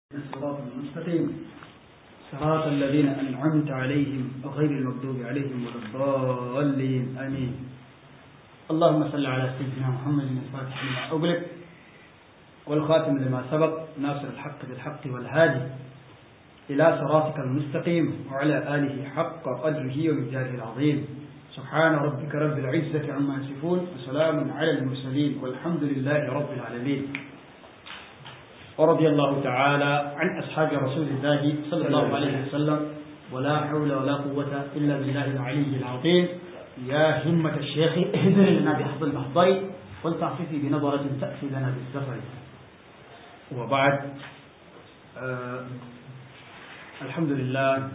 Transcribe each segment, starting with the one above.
الصراط المستقيم صراط الذين أنعمت عليهم غير المغضوب عليهم ولا الضالين آمين اللهم صل على سيدنا محمد الفاتح لما أغلق والخاتم لما سبق ناصر الحق بالحق والهادي إلى صراطك المستقيم وعلى آله حق قدره ومقداره العظيم سبحان ربك رب العزة عما يصفون وسلام على المرسلين والحمد لله رب العالمين ورضي الله تعالى عن أصحاب رسول الله صلى الله عليه وسلم ولا حول ولا قوة إلا بالله العلي العظيم يا همة الشيخ اهدر لنا بحظ المحضر ولتعففي بنظرة تأتي لنا بالسفر وبعد آه الحمد لله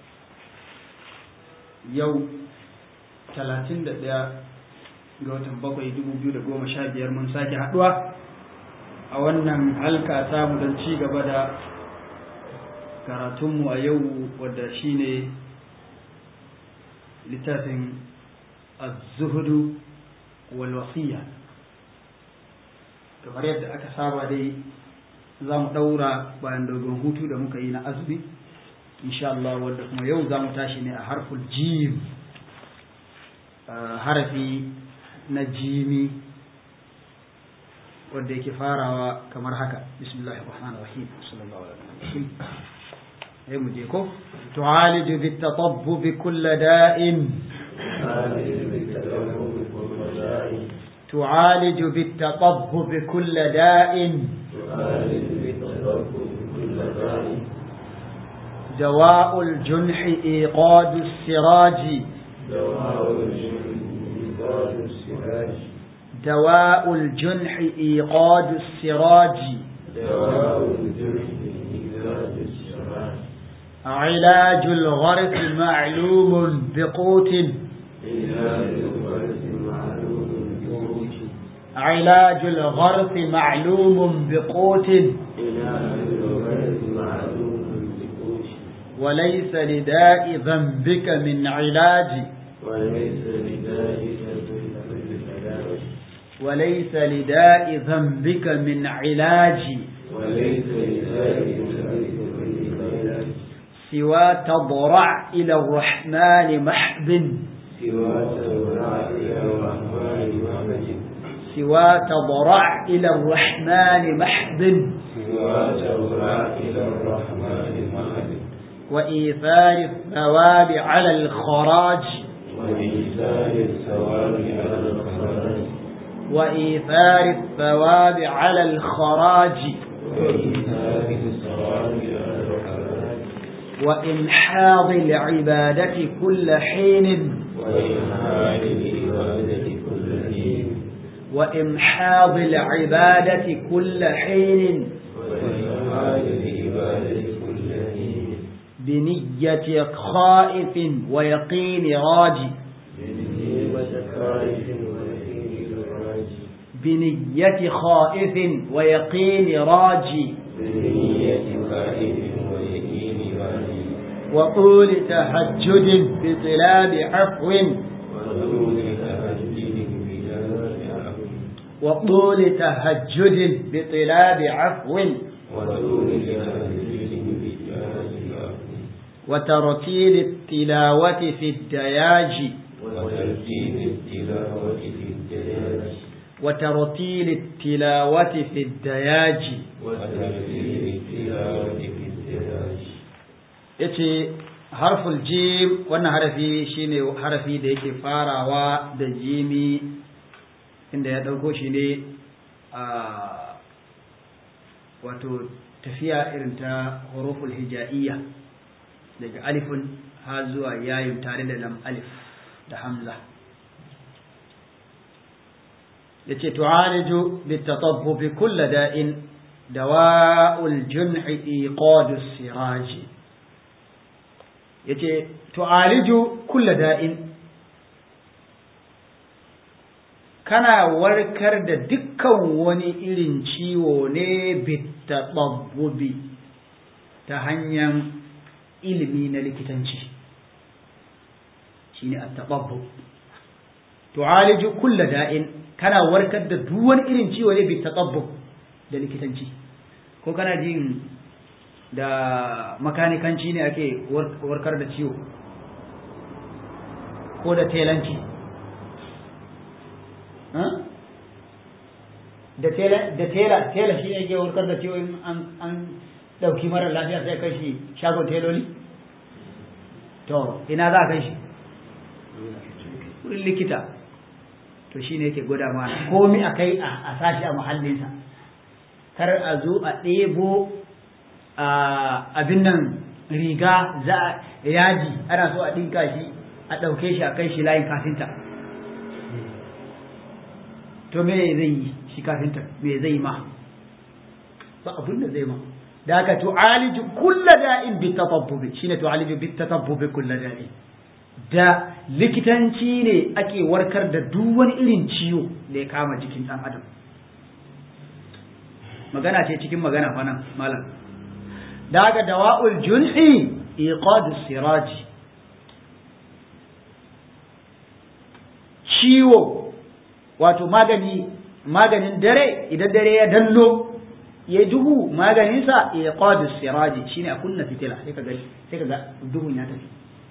يوم 31 ga watan bakwai dubu biyu da goma sha biyar mun sake haɗuwa a wannan halka samu don ci gaba da karatunmu a yau wadda shine littafin az-zuhudu wal wasiya kamar yadda aka saba dai za mu ɗaura bayan dogon hutu da muka yi na azumi insha Allah wadda kuma yau za mu tashi ne a harful jim harafi na jimi wanda yake farawa kamar haka bismillahir rahmanir rahim sallallahu alaihi wasallam sai mu je ko tu'aliju bit tatabbub kull da'in تعالج بالتطبب كل داء دواء الجنح إيقاد السراج دواء الجنح السراج دواء الجنح إيقاد السراج دواء الجنح إيقاد السراج علاج الغرق معلوم بقوت علاج الغرس معلوم بقوت علاج الغرق معلوم بقوت علاج الغرس معلوم بقوت وليس لداء ذنبك من علاج وليس لذلك كل علاج وليس لداء ذنبك من علاج وليس لذلك كل علاج سوى تضرع إلى الرحمن محب سوى تورع إلى الرحمن محمد سوى تضرع إلى الرحمن محب سوى تورع إلى الرحمن محمد وإيثار الثواب على الخراج وإيثار الثواب على الخراج وإيثار الثواب على الخراج وإيثار الثواب على الخراج وإنحاض العبادة كل حين وإنهاء العبادة كل حين وإمحاض العبادة كل حين وإنهاء العبادة كل حين بنية خائف ويقين راجي بنية خائف ويقين الراج بنية خائف ويقين راجي بنية خائف ويقين راج وطول تهجد بطلاب عفو وطول تهجد بجلال عفو وطول تهجد بطلاب عفو وطول تهجد بجلال عفو وترتيل التلاوة في الدياج وترتيب التلاوة في الدياج وترتيل التلاوة في الدياج وترتيب التلاوة في الدياج yace harful jim wannan harafi shine harafi da yake farawa da jimi inda ya ɗauko shi ne a wato tafiya irin ta huruful hija'iyya daga alifun har zuwa yayin tare da lam alif da hamza yace tu'aliju bitatabbubi kull da'in dawa'ul junhi iqadus siraji yace tu'aliju kull da'in kana warkar da dukkan wani irin ciwo ne bitatabbubi ta hanyar ilimi na likitanci shine at-tababbub tu'aliju kull da'in kana warkar da duk wani irin ciwo ne bitatabbu da likitanci ko kana jin da makanikanci ne ake warkar da ciwo ko da telanci da tela tela shi ne ke warkar da ciwo in an dauki mara lafiya sai kai shi shagon teloli to ina za a kai shi wurin likita to shi ne ke gwada mana komi a kai a sashi a muhallinsa kar a zo a ɗebo abin nan riga za a yaji ana so a ɗinka shi a ɗauke shi a kai shi layin kafinta to me zai yi shi kafinta me zai ma ba abin da zai ma da haka tu'aliju kulla da'in bi tatabbubi shine tu'aliju bi tatabbubi kulla da'in da likitanci ne ake warkar da duk wani irin ciwo da ya kama jikin dan adam magana ce cikin magana fa nan malam da haka dawa'ul junhi iqad siraj ciwo wato magani maganin dare idan dare ya dallo ya duhu maganinsa ya qadu siraji shine a kunna fitila sai kaga sai kaga duhun ya tafi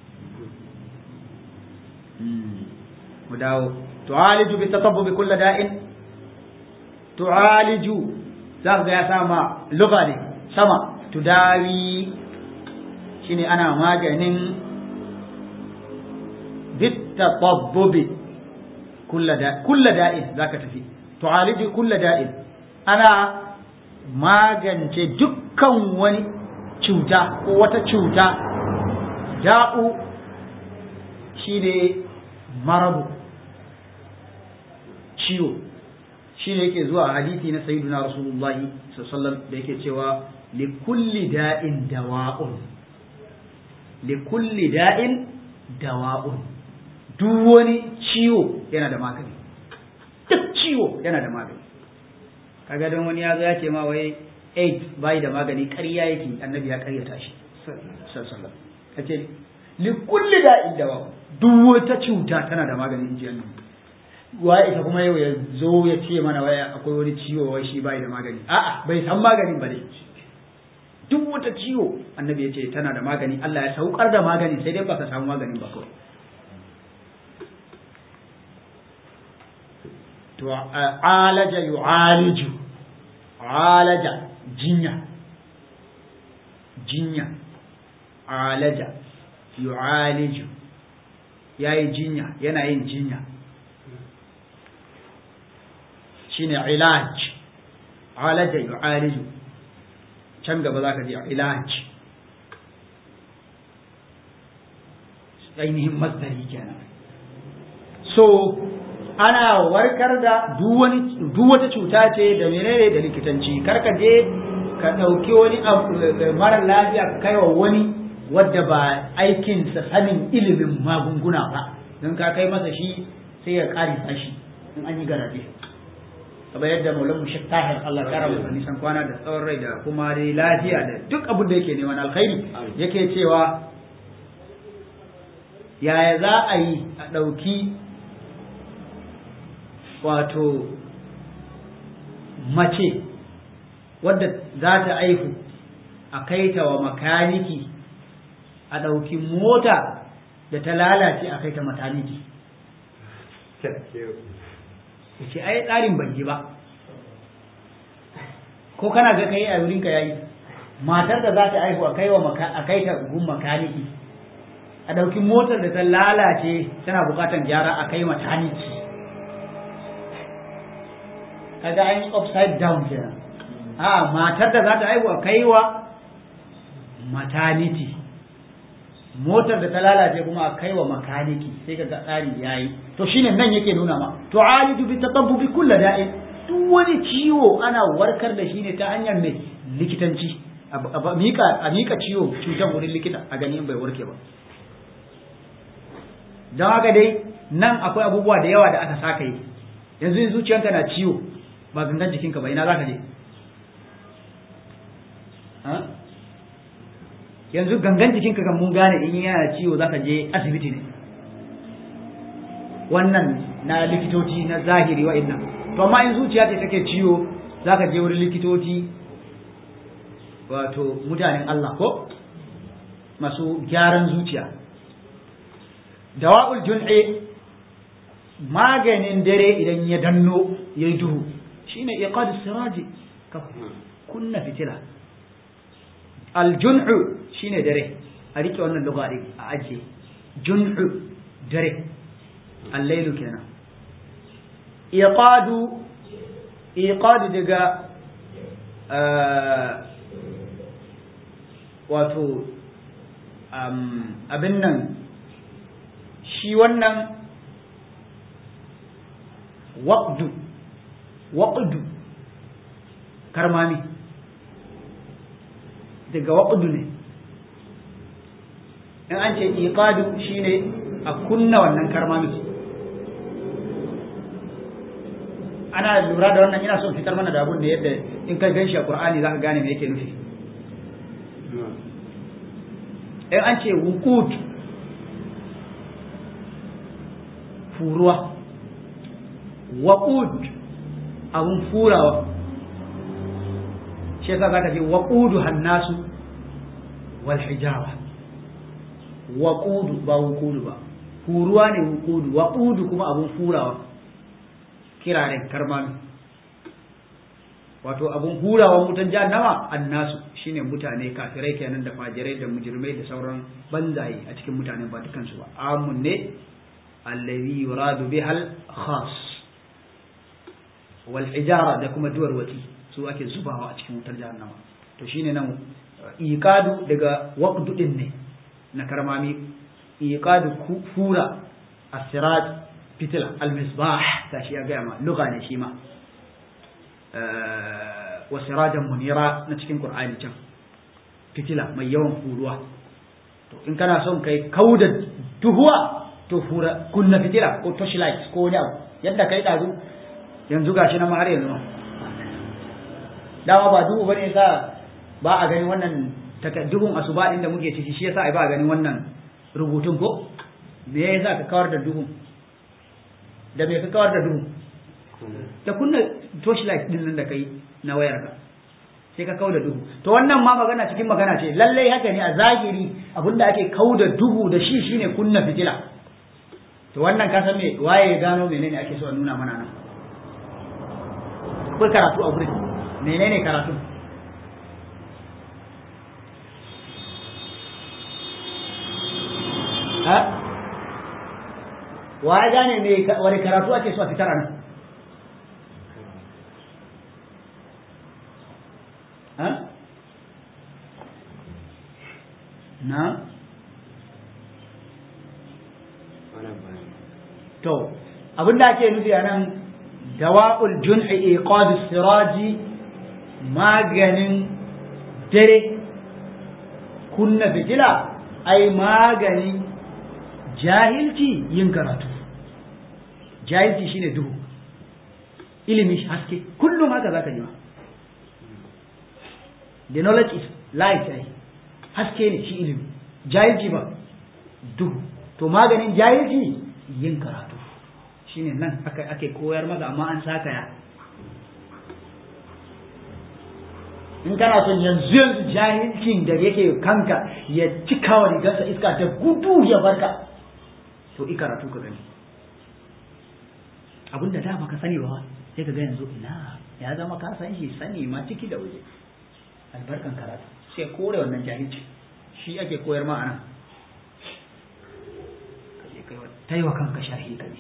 mu dawo tu'aliju bi tatabbu kulli da'in tu'aliju za ga ya sama lugha ne sama tudawi shine ana maganin bit tatabbubi kulli da kulli da'in zaka tafi tu'aliju kulli da'in ana magance dukkan wani cuta ko wata cuta da'u shine marabu ciwo shine yake zuwa hadisi na sayyiduna rasulullahi sallallahu da yake cewa li kulli da'in dawa'un li kulli da'in dawa'un duk wani ciwo yana da magani duk ciwo yana da magani kaga don wani ya zo ya ce ma wai AIDS bai da magani ƙarya yake annabi ya ƙaryata shi sallallahu kace li kulli da'in dawa duk wata cuta tana da magani inji annabi wa ita kuma yau ya zo ya ce mana wai akwai wani ciwo wai shi bai da magani a'a bai san maganin ba dai duk wata ciwo annabi ya ce tana da magani Allah ya saukar da magani sai dai baka samu maganin ba kawai to alaja yu'aliju alaja jinya jinya alaja yu'aliju yayi jinya yana yin jinya shine ilaj alaja yu'aliju can gaba zaka ji ilaj ainihin masdari kenan so ana warkar da duk wata cuta ce da menene da likitanci kar ka je ka ɗauki wani mara lafiya ka kai wa wani wadda ba aikinsa sanin ilimin magunguna ba don ka kai masa shi sai ya ƙarisa shi in an yi garaje kamar yadda maulan mu shek tahir Allah kara masa nisan kwana da tsawon rai da kuma dai lafiya da duk abin da yake neman alkhairi yake cewa yaya za a yi a ɗauki wato mace wadda za ta aihu a kai ta wa makaniki a ɗauki mota da ta lalace a kai ta mataniki ce ai tsarin ban yi ba ko kana ga kai a wurinka yayi matar da za ta aihu a kai wa a kai ta gun makaniki a ɗauki motar da ta lalace tana bukatan gyara a kai mataniki kaga an yi upside down kenan a matar da za ta aihu a kaiwa maternity motar da ta lalace kuma a kaiwa makaniki sai kaga tsari yayi to shine nan yake nuna ma to alidu bi tatabbubi kullu da'i duk wani ciwo ana warkar da shi ne ta hanyar mai likitanci a mika a mika ciwo cutar wurin likita a gani in bai warke ba don haka dai nan akwai abubuwa da yawa da aka saka yi yanzu in zuciyanka na ciwo ba gangan jikinka ba ina za ka je yanzu gangan jikinka kan mun gane in yana ciwo za ka je asibiti ne wannan na likitoci na zahiri wa'annan to amma in zuciya ce take ciwo za ka je wurin likitoci wato mutanen Allah ko masu gyaran zuciya dawa'ul jun'i maganin dare idan ya danno ya yi duhu shine iqad siraji ka kunna fitila aljun'u shine dare a rike wannan lugha din a ajiye jun'u dare allailu kenan iqadu iqadu daga wato abin nan shi wannan waƙdu waƙdu karmami daga waƙdu ne in an ce iqadu shine a kunna wannan karmami ana lura da wannan ina son fitar mana da abun da yadda in ka gan shi a qur'ani za ka gane me yake nufi in an ce wuqud furuwa waqud abun furawa shi yasa zaka ce waqudu hannasu wal hijara waqudu ba wuqudu ba furuwa ne wuqudu waqudu kuma abun furawa kiraren karmami wato abun hurawa wutan jahannama annasu shine mutane kafirai kenan da fajirai da mujrimai da sauran banzaye a cikin mutanen ba dukansu ba amun ne allazi yuradu bihal khas wal ijara da kuma duwar wati su ake zubawa a cikin wutar jahannama to shine nan iqadu daga waqdu din ne na karmami iqadu fura as-siraj fitila al-misbah gashi ya gaya ma lugha ne shi ma wa sirajan munira na cikin qur'ani can fitila mai yawan furuwa to in kana son kai kauda duhuwa to fura kunna fitila ko torchlight ko wani abu yadda kai dazu yanzu gashi na har yanzu dama ba duhu bane sa ba a ganin wannan duhun asuba din da muke ciki shi yasa ai ba a ganin wannan rubutun ko me yasa ka kawar da duhun da me ka kawar da duhu da kunna torchlight din nan da kai na wayar ka sai ka kau da duhu to wannan ma magana cikin magana ce lallai haka ne a zahiri abinda ake kau da duhu da shi shine kunna fitila to wannan ka san me waye gano menene ake so a nuna mana nan akwai karatu a gurin menene karatu ha waye gane me wani karatu ake so a fitar nan ha na to abinda ake nufi a nan dawa'ul jun'i iqad siraji maganin dare kunna fitila ai maganin jahilci yin karatu jahilci shine duhu ilimi haske kullum haka zaka yi the knowledge is light ai haske ne shi ilimi jahilci ba duhu to maganin jahilci yin karatu shine nan aka ake koyar maka amma an saka ya in kana son yanzu yanzu jahilcin da yake kanka ya cika wa rigarsa iska ta gudu ya barka to i karatu ka gani abinda da baka sani ba sai ka ga yanzu ina ya zama ka san shi sani ma ciki da waje albarkan karatu sai kore wannan jahilci shi ake koyar ma anan ta yi wa kanka sharhi ka ne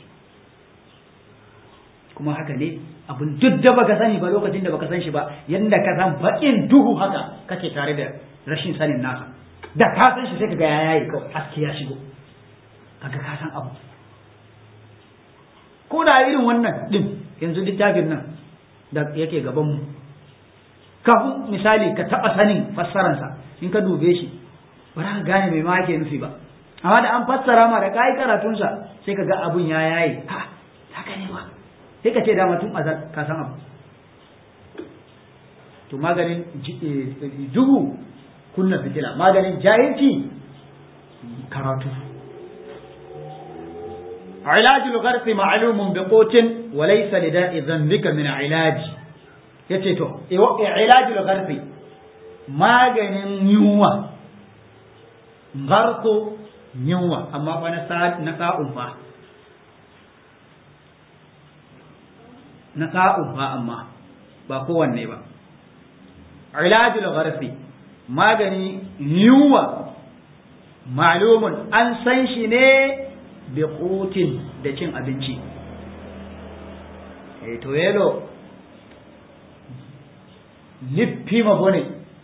kuma haka ne abin duk da baka sani ba lokacin da baka san shi ba yadda ka san baƙin duhu haka kake tare da rashin sanin nasa da ka san shi sai ka ga ya yayi kawai haske ya shigo kaga ka san abu ko da irin wannan din yanzu littafin nan da yake gaban mu kafin misali ka taɓa sanin fassararsa in ka dube shi ba za ka gane mai ma yake nufi ba amma da an fassara ma da kayi karatunsa sai ka ga abun ya yayi ha haka ne ba sai ka ce da mutum azal ka san abu to maganin duhu kunna fitila maganin jahilci karatu علاج الغرق معلوم بقوت وليس لداء ذنبك من علاج yace to ilajul gharfi maganin yunwa garko yunwa amma fa na sa'un fa na sa'un fa amma ba kowanne ba ilajul gharfi magani yunwa ma'lumun an san shi ne bi qutin da cin abinci eh to yelo lippi ma bone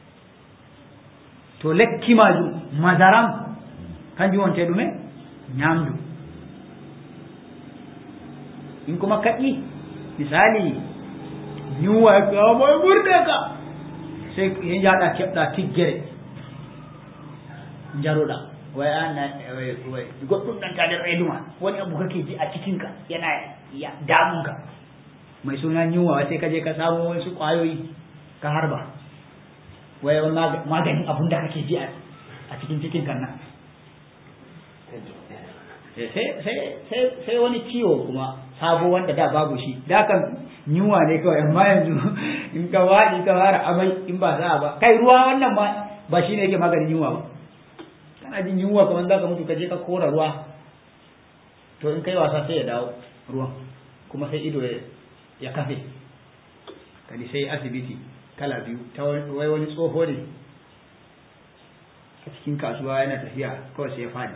to lekki majum madaram kanjum wonte ɗume ñamdu in kuma kaƴi misali ñuwa kamoy ɓurde ka sai ye jaɗa keɓɗa tiggere jaruɗa way ana goɗɗum ɗanta nder reeduma woni abu kake ji a cikinka yana damunka mai suna yunwa sai ka je ka samu wasu ƙwayoyi ka harba wai maganin abun da kake ji a cikin cikin kan nan sai wani ciwo kuma sabo wanda da babu shi da kan yunwa ne kawai amma yanzu in ka waɗi ka fara amai in ba za ba kai ruwa wannan ma ba shi ne yake maganin yunwa ba kana jin yunwa kamar za ka mutu ka je ka kora ruwa to in kai wasa sai ya dawo ruwan kuma sai ido ya kafe kadi sai asibiti kala biyu ta wai wani tsoho ne a cikin kasuwa yana tafiya kawai sai ya faɗi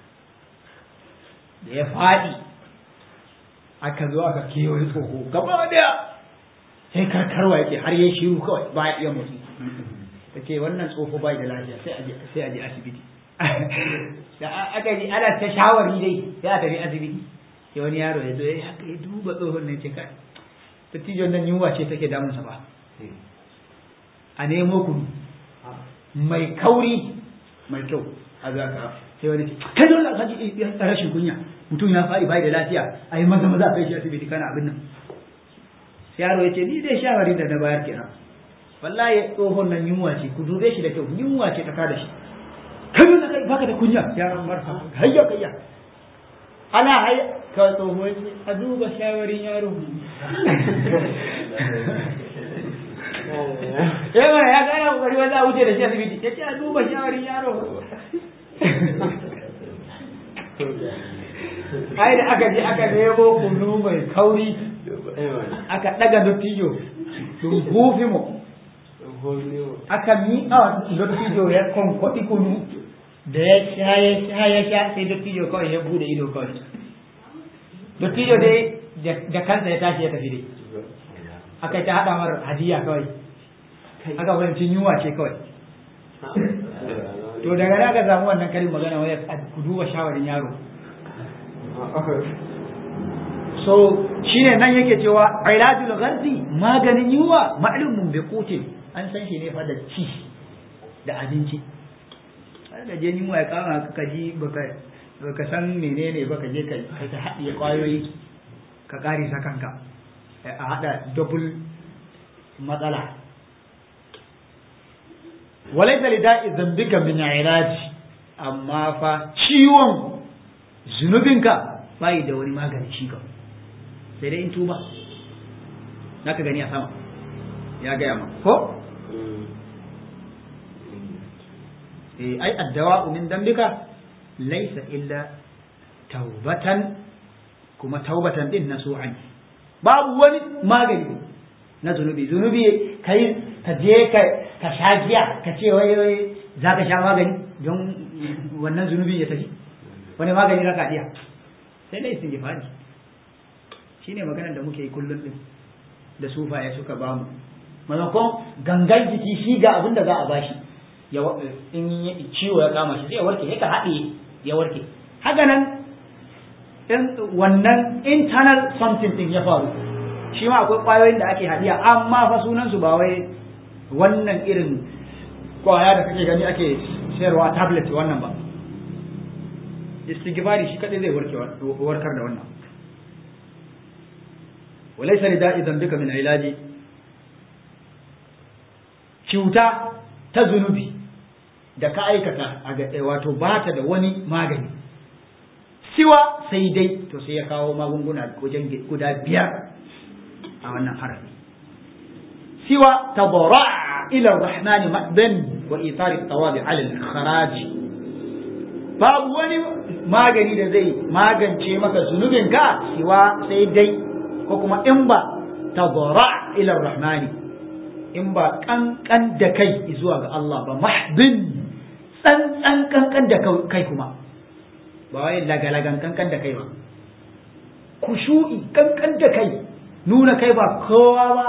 da ya faɗi aka zo aka kewaye tsoho gaba daya sai karkarwa yake har yi shiru kawai ba ya iya motsi ta ce wannan tsoho bai da lafiya sai a je asibiti da aka ji ana ta shawari dai sai a tafi asibiti sai wani yaro ya zo ya haka ya duba tsohon nan ce kai dattijon nan yunwa ce take damunsa ba a nemo kunu mai kauri mai kyau a za ka sai wani ce kai dole ka ji rashin kunya mutum ya faɗi bai da lafiya a yi maza maza a kai shi asibiti kana abin nan sai yaro ya ce ni dai shawari da na bayar kenan wallahi tsohon nan yunwa ce ku dube shi da kyau yunwa ce ta kada shi kai dole kai baka da kunya yaron marfa hayya kayya ana hayya ka tsoho ya ce a duba shawarin yaro yawa ya gana kokari wanda a wuce da shi asibiti ya ce a duba shawarin yaro ai da aka je aka nemo kunu mai kauri aka daga dottijo sun hufi mu aka miƙa dottijo ya kwankwaɗi kunu da ya sha ya sha ya sha sai dottijo kawai ya bude ido kawai dottijo dai da kansa ya tashi ya tafi dai aka ta haɗa mar hadiya kawai aka fahimci yunwa ce kawai to daga nan aka samu wannan karin magana waya ku duba shawarin yaro so shine nan yake cewa ilajul gharzi maganin yunwa ma'lumun bi qutin an san shi ne fa da ci da abinci da je yunwa ya kama ka ji baka baka san menene baka je ka ta haɗiye kwayoyi ka ƙari sa kanka a haɗa double matsala walaita lida'i zambika min ilaji amma fa ciwon zunubinka bai da wani magani shi ka sai dai in tuba naka gani a sama ya gaya ma ko eh ai addawa min dambika laysa illa taubatan kuma taubatan din nasu'an babu wani magani na zunubi zunubi kai ka je ka ka sha giya ka ce wai wai za ka sha magani don wannan zunubin ya tafi wani magani za ka iya sai dai sun gifari shi ne maganar da muke yi kullum din da sufaye suka ba mu maimakon gangan jiki shi ga abin da za a bashi in ciwo ya kama shi sai ya warke sai ka haɗe ya warke haka nan wannan internal something din ya faru shi ma akwai ƙwayoyin da ake haɗiya amma fa sunansu ba wai wannan irin kwaya da kake gani ake sayarwa tablet wannan ba istighfari shi kadai zai warke warkar da wannan walaysa li da'i dhanbika min ilaji cuta ta zunubi da ka aikata a ga wato ba ta da wani magani siwa sai dai to sai ya kawo magunguna wajen guda biyar a wannan harafi siwa tabarra ila ar-rahman mahdan wa ithar at-tawabi ala al-kharaj babu wani magani da zai magance maka zunubin ka siwa sai dai ko kuma in ba tadra ila ar-rahman in ba kankan da kai zuwa ga Allah ba mahdin tsantsan kankan da kai kuma ba wai lagalagan kankan da kai ba kushu'i kankan da kai nuna kai ba kowa ba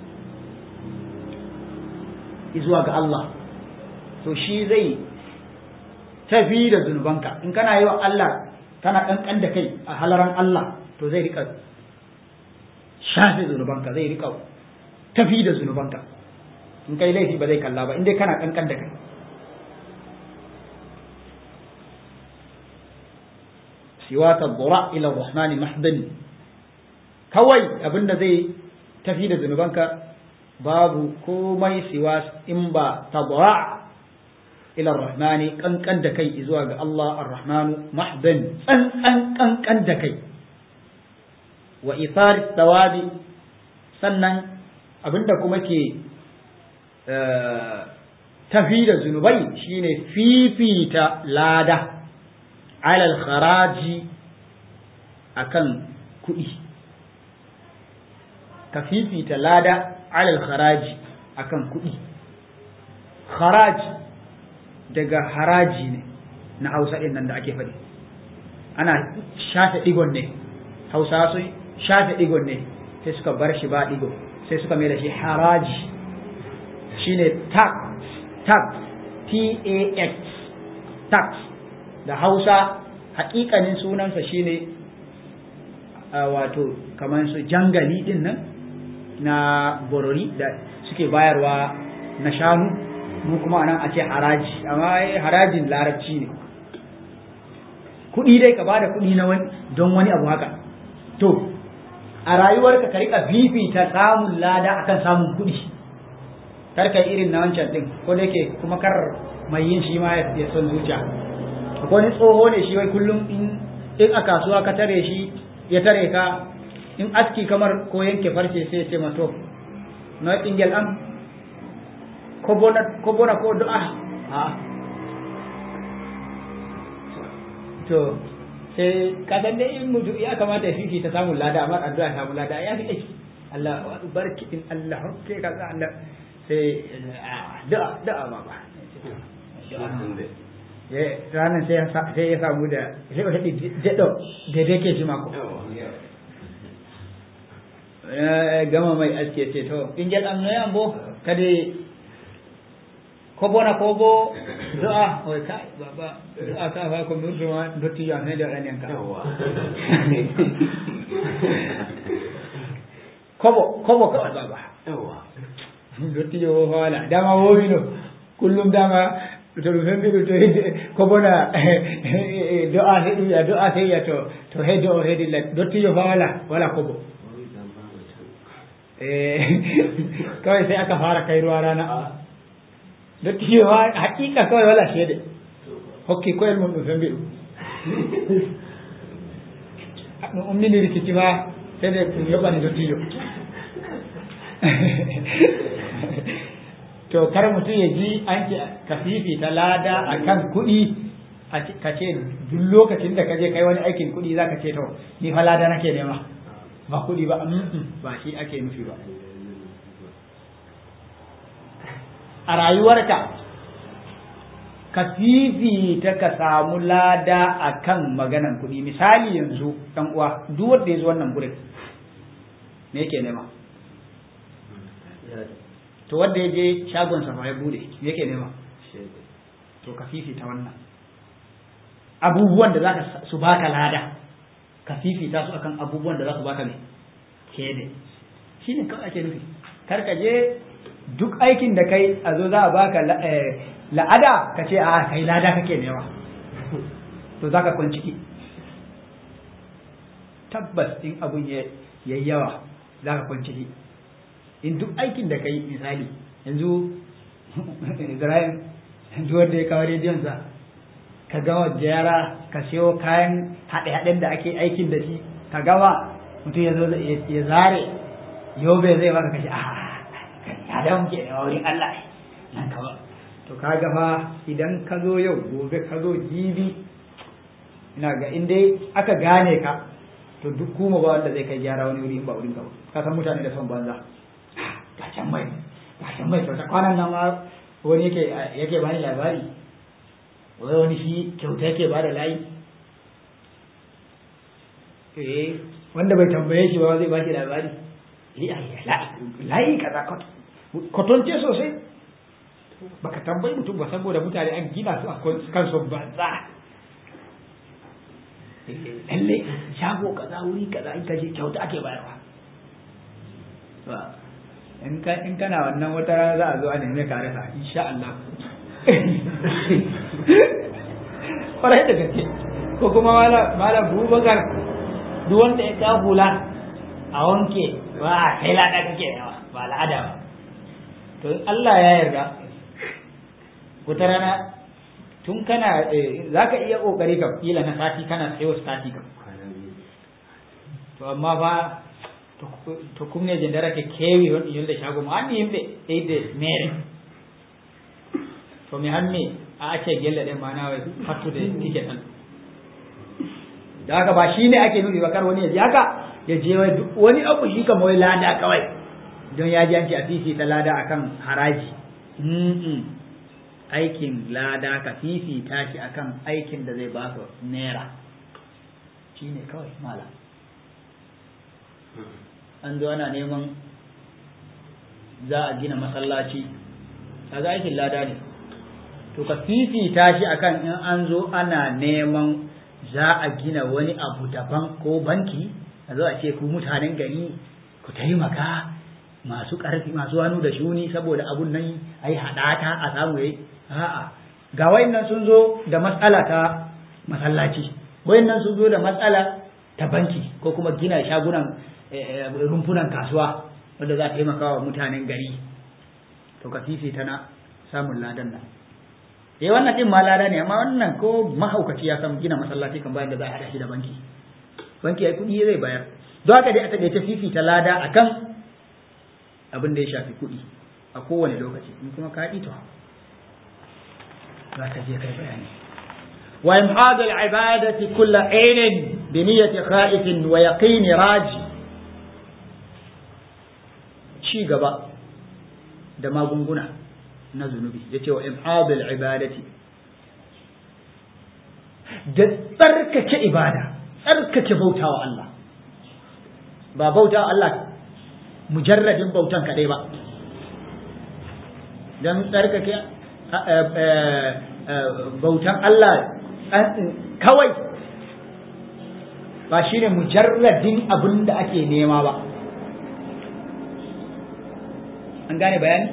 zuwa ga Allah to shi zai tafi da zunubanka in kana yi wa Allah kana kankan da kai a halaran Allah to zai rika shafe zunubanka zai rika tafi da zunubanka in kai laifi ba zai kalla ba in dai kana kankan da kai siwa tadra ila rahman mahdan kawai abinda zai tafi da zunubanka babu komai siwa in ba tadra ila rahman kankan da kai zuwa ga Allah ar-rahman mahdan tsantsan kankan da kai wa ithar tawabi sannan abinda kuma ke tafi da zunubai shine fifita lada alal kharaji akan kuɗi ka fifita lada alal kharaji akan kuɗi kharaji daga haraji ne na hausa ɗin nan da ake faɗi ana shafe ɗigon ne hausa sun shafe ɗigon ne sai suka bar shi ba ɗigo sai suka mai da shi haraji shine tax tax t-a-x tax da hausa hakikanin sunansa shine wato kamar su jangali din nan na borori da suke bayarwa na shanu mu kuma nan a ce haraji amma harajin larabci ne kuɗi dai ka bada kuɗi na wani don wani abu haka to a rayuwarka ka rika fifita samun lada akan samun kuɗi kar ka irin na wancan din ko da yake kuma kar mai yin shi ma ya son zuciya akwai wani tsoho ne shi wai kullum in in a kasuwa ka tare shi ya tare ka in aski kamar ko yanke farce sai ya ce mato na ingel am ko bona ko bona ko du'a a to sai ka san dai in mutu ya kamata ya fifi ta samun lada amma addu'a samu lada ya fi aiki Allah barki in Allah hokke ka Allah sai du'a du'a ba ba ranar sai ya samu da sai wata daɗo da dake shi mako gama mai aske ce to in jal am noyan bo kade ko bona ko bo du'a o kai baba du'a ka fa ko murdo ma dotti ya ne da ran ka kobo kobo ka baba dotti yo wala dama wo no kullum dama to ɗum fembiɗo to ko bona do'a heɗum ya do'a seyya to to hedde o hedi la dottijo fa wala wala kobo kawai sai aka fara kai ruwa rana dottijo fa hakika kawai wala shede hokki koyel mum ɗum fembi ɗum ɗum umnini rikici fa sai de ɗum yoɓani dottijo to kar mutum ya ji an ce ka fifita lada a kan kuɗi ka ce duk lokacin da ka je kai wani aikin kuɗi za ka ce to ni fa lada nake nema ba kuɗi ba ba shi ake nufi ba a rayuwarka ka fifita ka samu lada a kan maganan kuɗi misali yanzu ɗan uwa duk wanda ya zo wannan gurin me yake nema to wanda ya je shagon sa ya bude me yake nema to ka fifita wannan abubuwan da zaka su baka lada ka fifita su akan abubuwan da za su baka ne kede shine kawai ake nufi kar ka je duk aikin da kai a zo za a baka la'ada ka ce a kai lada kake nema to zaka kwanciki tabbas in abun ya yawa zaka kwanciki in duk aikin da kai misali yanzu Ibrahim duk wanda ya kawo rediyonsa ka gama jera ka siyo kayan haɗe-haɗen da ake aikin da shi ka gama mutum ya zo ya zare yobe zai baka kashi a ladan ke da wurin Allah nan kawai to kaga fa idan ka zo yau gobe ka zo jibi ina ga in dai aka gane ka to duk kuma ba wanda zai kai gyara wani wuri in ba wurin ka ba ka san mutane da son banza ga can mai ga can mai kyauta kwanan nan ma wani yake yake bani labari wai wani shi kyauta yake bada layi eh wanda bai tambaye shi ba zai ba shi labari layi kaza kwatonce sosai baka tambayi mutum ba saboda mutane an gina su a kan son banza lalle shago kaza wuri kaza in kaje kyauta ake bayarwa in ka in kana wannan wata rana za a zo a neme ka rasa insha Allah kwarai da gaske ko kuma mala mala bubakar duk wanda ya ka hula a wanke ba a kai lada kake yawa ba al'ada ba to Allah ya yarda wata rana tun kana za ka iya kokari ka kila na sati kana sayo sati ka to amma fa to kumne jendara ke kewi won yolde shago mo anni yimɓe ɓeyde mere to mi hammi a acce gelle ɗe mana fattude tike tan da haka ba shi ne ake nufi ba kar wani ya ji haka ya je wani abu shi kam wai lada kawai don ya ji an ce a fifita lada akan haraji aikin lada ka fifita shi akan aikin da zai baka naira shi ne kawai malam an zo ana neman za a gina masallaci kaga aikin lada ne to ka fifita shi akan in an zo ana neman za a gina wani abu daban ko banki a zo a ce ku mutanen gari ku taimaka masu ƙarfi masu hannu da shuni saboda abun nan a yi haɗata a samu yayi a'a ga wayannan sun zo da matsala ta masallaci wayannan sun zo da matsala ta banki ko kuma gina shagunan rumfunan kasuwa wanda za a taimaka wa mutanen gari to ka fifita na samun ladan nan eh wannan din ma lada ne amma wannan ko mahaukaci ya san gina masallaci kan bayan da za a haɗa shi da banki banki ai kuɗi zai bayar don haka dai a taƙaice fifita lada akan abin da ya shafi kuɗi a kowane lokaci in kuma ka to za ka je kai bayani wa imhad al-ibadati kull ainin bi niyyati khaifin wa yaqin raji ci gaba da magunguna na zunubi yace wa imhad al-ibadati da tsarkake ibada tsarkake bautawa Allah ba bautawa Allah mujarradin bautan kadai ba don tsarkake bautan Allah kawai ba shi ne mujarradin abin da ake nema ba an gane bayani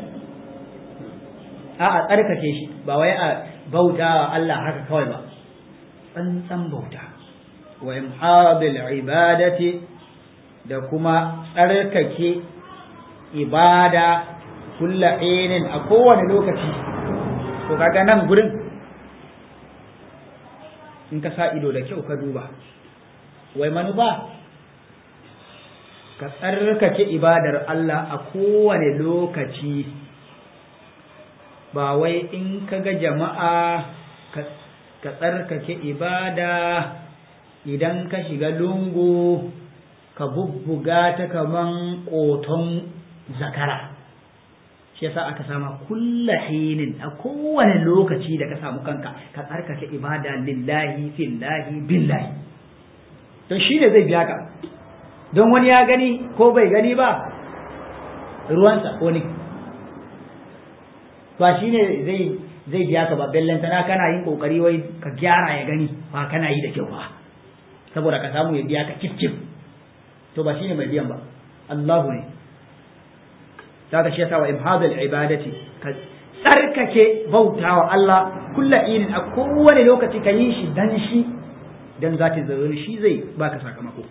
a a tsarkake shi ba wai a bauta Allah haka kawai ba tsantsan bauta wa imhabil ibadati da kuma tsarkake ibada kulla inin a kowane lokaci to kaga nan gurin in ka sa ido da kyau ka duba wai manufa ka tsarkake ibadar Allah a kowane lokaci ba wai in ka ga jama'a ka tsarkake ibada idan ka shiga lungu ka bubbuga ta kaman ƙoton zakara shi yasa aka sama kulla hinin a kowane lokaci da ka samu kanka ka tsarkake ibada lillahi fillahi billahi to shi ne zai biya ka don wani ya gani ko bai gani ba ruwansa wani ba shi ne zai zai biya ka ba bellantana kana yin kokari wai ka gyara ya gani ba kana yi da kyau ba saboda ka samu ya biya ka kif to ba shine mai biyan ba Allahu ne kaga shi yasa wa imhadul ibadati ka tsarkake bautawa Allah kulla irin a kowane lokaci ka yi shi dan shi dan zati zaruri shi zai baka sakamako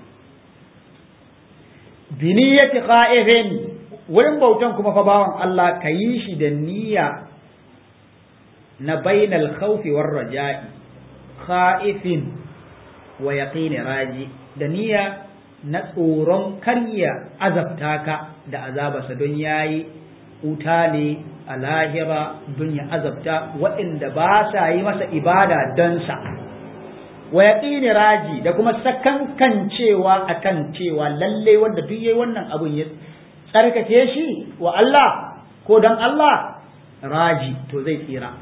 bi niyyati qa'ifin wurin bautan kuma fa bawan Allah ka yi shi da niyya na bainal khawfi war raja'i kha'ifin wa yaqini raji da niyya na tsoron karya azabta ka da azabarsa don yayi wuta ne a lahira don ya azabta waɗanda ba sa yi masa ibada don sa wa yaqini raji da kuma sakankancewa akan cewa lalle wanda duk yayi wannan abun ya tsarkake shi wa Allah ko dan Allah raji to zai tsira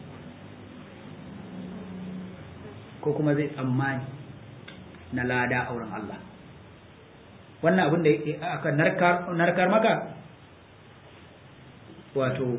ko kuma zai tsammani na lada a wurin Allah wannan abin da aka narkar maka wato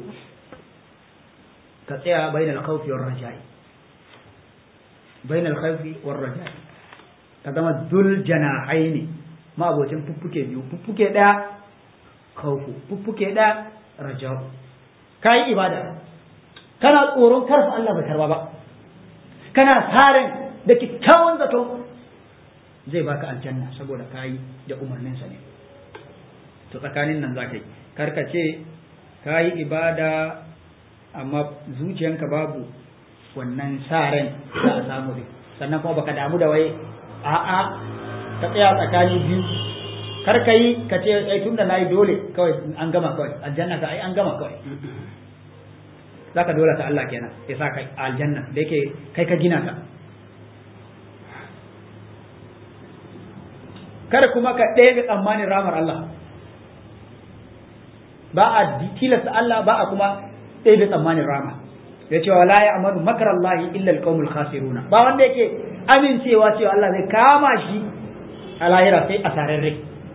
ka tsaya bainal khawfi war raja'i bainal khawfi war raja'i ka zama dul janahaini ma abocin fuffuke biyu fuffuke daya khawfu fuffuke daya raja'u kai ibada kana tsoron karfa Allah bai karba ba kana tsarin da kyakkyawan zato zai baka aljanna saboda kayi da umarninsa ne to tsakanin nan za ka yi karkace ka yi ibada amma zuciyanka babu wannan sa ran za a samu ne sannan kuma baka damu da wai a'a ka tsaya tsakani biyu kar ka yi ka ce ai tunda nayi dole kawai an gama kawai aljanna ka ai an gama kawai zaka dole ta Allah kenan ya sa ka aljanna da yake kai ka gina ka kada kuma ka ɗaya tsammanin ramar Allah ba a tilasta Allah ba a kuma ɗaya tsammanin rama ya ce wala ya amanu makar Allah illa alqaumul khasiruna ba wanda yake amincewa cewa Allah zai kama shi a lahira sai a sararre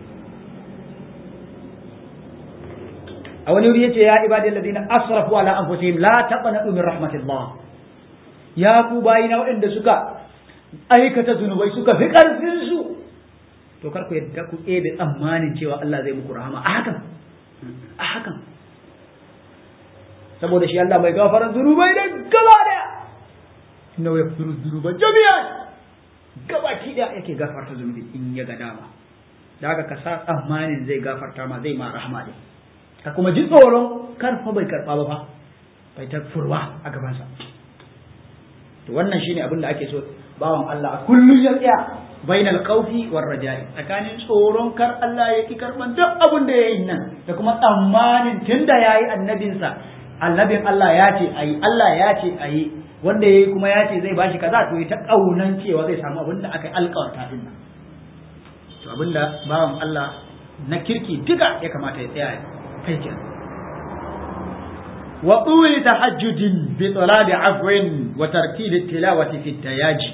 a wani wuri yace ya ibadi alladhina asrafu ala anfusihim la taqnatu min rahmatillah ya ku bayina waɗanda suka aikata zunubai suka fi ƙarfin su to kar ku yadda ku ebe tsammanin cewa Allah zai muku rahama a hakan a hakan saboda shi Allah mai gafaran zunubai da gaba daya inna ya firu zunuba jami'an gaba ki da yake gafarta zunubi in ya ga dama da haka ka sa tsammanin zai gafarta ma zai ma rahama ne ka kuma ji tsoron karfa bai karba ba fa bai ta furwa a gabansa to wannan shine abin da ake so bawan Allah a kullum ya tsaya bainal khawfi war raja'i tsakanin tsoron kar Allah ya ki karban duk abin da yayin nan da kuma tsammanin tunda yayi annabinsa annabin Allah ya ce ayi Allah ya ce ayi wanda yayi kuma ya ce zai bashi kaza to ta kaunan cewa zai samu abin da aka alƙawarta din nan to abin da bawan Allah na kirki duka ya kamata ya tsaya kai kenan wa tuli tahajjudin bi talabi afwin wa tartili tilawati fi tayaji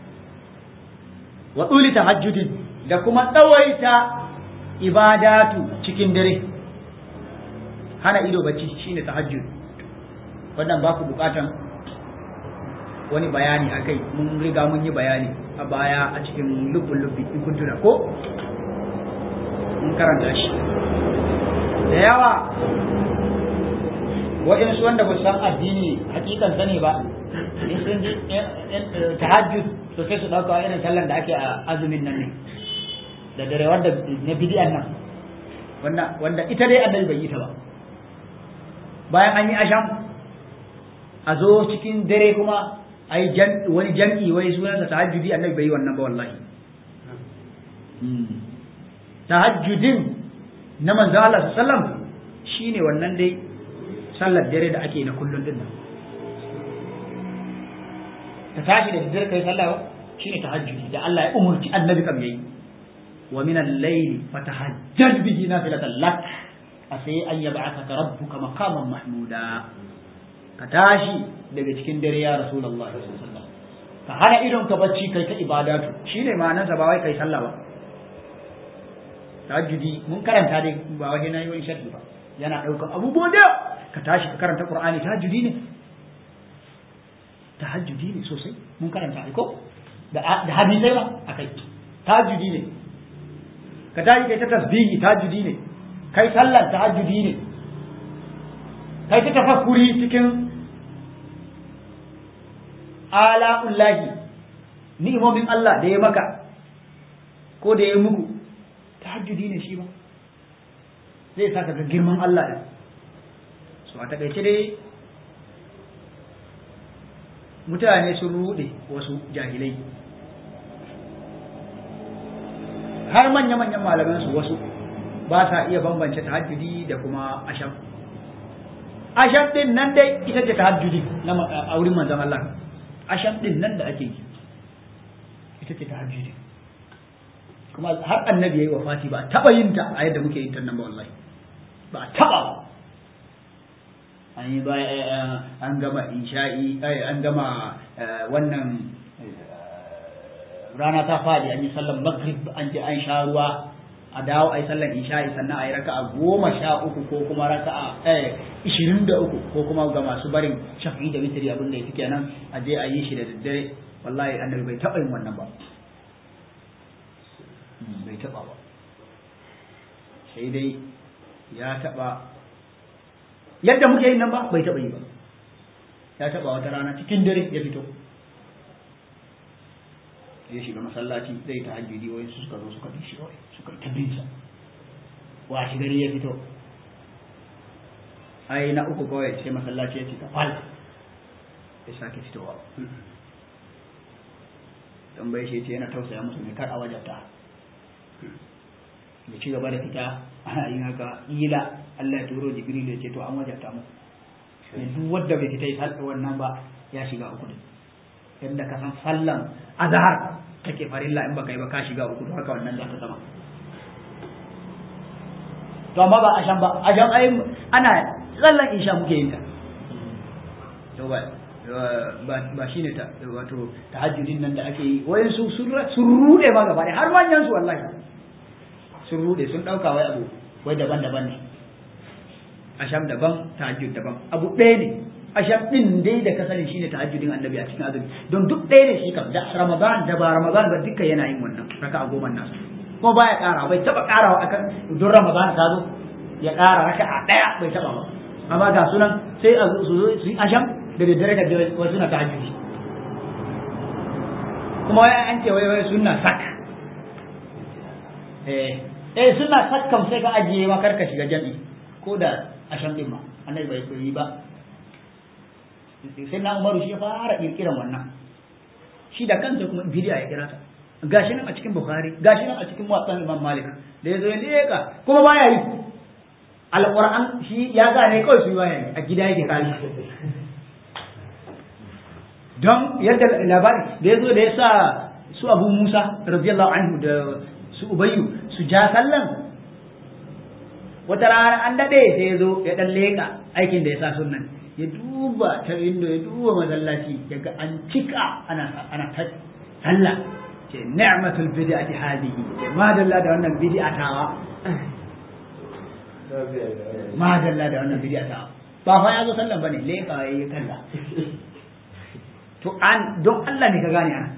wa tsuli tahajjudin da kuma tsawaita ibadatu cikin dare hana ido bacci shine tahajjud wannan ba ku bukatan wani bayani akai mun riga mun yi bayani a baya a cikin lubbun lubbi in kun tuna ko mun karanta shi da yawa waɗansu wanda ba san addini hakikan sani ba in sun ji tahajjud to sai su ɗauka irin sallan da ake a azumin nan ne da dare wanda na bidiyan nan wanda wanda ita dai annabi bai yi ta ba bayan an yi asham a zo cikin dare kuma a yi wani jam'i wai sunansa tahajjudi annabi bai yi wannan ba wallahi tahajjudin na manzo Allah sallam shine wannan dai sallar dare da ake na kullun din nan ka tashi da daddare kai sallah shine tahajjudi da Allah ya umurci annabi kam yayi wa min al-layli fatahajjad bihi nafilatan lak asai an yab'athaka rabbuka maqaman mahmuda ka tashi daga cikin dare ya rasulullahi sallallahu alaihi wasallam ka hana idon ka bacci kai ta ibadatu shine ma'anar sa ba wai kai sallah ba tahajjudi mun karanta dai ba waje na yi wani sharhi ba yana daukan abubuwa da ka tashi ka karanta qur'ani tahajjudi ne tahajjudi ne sosai mun karanta ai ko da da hadisai ba akai tahajjudi ne ka tashi kai ta tasbihi tahajjudi ne kai sallar tahajjudi ne kai ta tafakkuri cikin ala'ullahi ni'imomin Allah da ya maka ko da ya muku tahajjudi ne shi ba zai saka ga girman Allah da so a takaice dai mutane sun rude wasu jahilai har manya-manyan malaman su wasu ba sa iya bambance tahajjudi da kuma asham asham din nan dai ita ce tahajjudi na a wurin manzon Allah asham din nan da ake yi ita ce tahajjudi kuma har annabi yayi wafati ba taba yin ta a yadda muke yin ta nan ba wallahi ba taba ba an yi ba an gama insha'i an gama wannan rana ta fadi an yi sallan maghrib an je an sha ruwa a dawo a yi sallan isha'i sannan a yi raka a goma sha uku ko kuma raka a ishirin da uku ko kuma ga masu barin shafi da mitri abin da ya fi kenan a je a yi shi da daddare wallahi annabi bai taɓa yin wannan ba bai taɓa ba sai dai ya taɓa yadda muke yin nan ba bai taɓa yi ba ya taɓa wata rana cikin dare ya fito ya shiga masallaci zai ta hajjudi wai su suka zo suka bi shi wai suka ta bin sa washi gari ya fito ai na uku kawai sai masallaci ya cika fal ya sake fitowa tambaye shi ce yana tausaya musu ne kar a wajata ya ci gaba da fita ana yin haka ila Allah ya turo jibril ya ce to an wajata mu duk wanda bai fita ya wannan ba ya shiga uku ne yadda ka san sallan azhar kake farilla in baka yi ba ka shiga uku to haka wannan za ta zama to amma ba ashan ba ashan ai ana sallan isha muke yin ta to ba ba shine ta wato tahajjudin nan da ake yi wayan su sun rude ma gaba har manyan su wallahi sun rude sun dauka wai abu wai daban-daban ne asham daban tahajjud daban abu ɗaya ne asham din dai da ka sani shine tahajjudin annabi a cikin azumi don duk ɗaya ne shi kam da ramadan da ba ramadan ba duka yana yin wannan raka a goma nasu kuma baya ƙara bai taba ƙarawa akan don ramadan ka zo ya ƙara raka a ɗaya bai taba ba amma ga sunan sai a su zo su yi asham da daddare da wasu na tahajjudi kuma wai an ce wai wai sunna sak eh eh sunna sak kam sai ka ajiye ma karka shiga jami'i ko da asham din ma annabi bai yi ba sai na umaru shi ya fara kirkiran wannan shi da kansa kuma bidiya ya kira ta gashi nan a cikin bukhari gashi nan a cikin watsan imam malik da ya zo ya leka kuma baya yi alquran shi ya gane kawai su baya yi a gida yake kali don yadda labari da ya zo da ya sa su abu musa radiyallahu anhu da su ubayyu su ja sallan wata rana an daɗe sai ya zo ya ɗan leƙa aikin da ya sa sunnan ya duba ta indo ya duba masallaci ya ga an cika ana ana ta sallah ce ni'matul bid'ati hadihi ce madalla da wannan bid'a tawa madalla da wannan bid'a tawa ba fa ya zo sallan bane leƙa ya kalla to an don Allah ne ka gane ana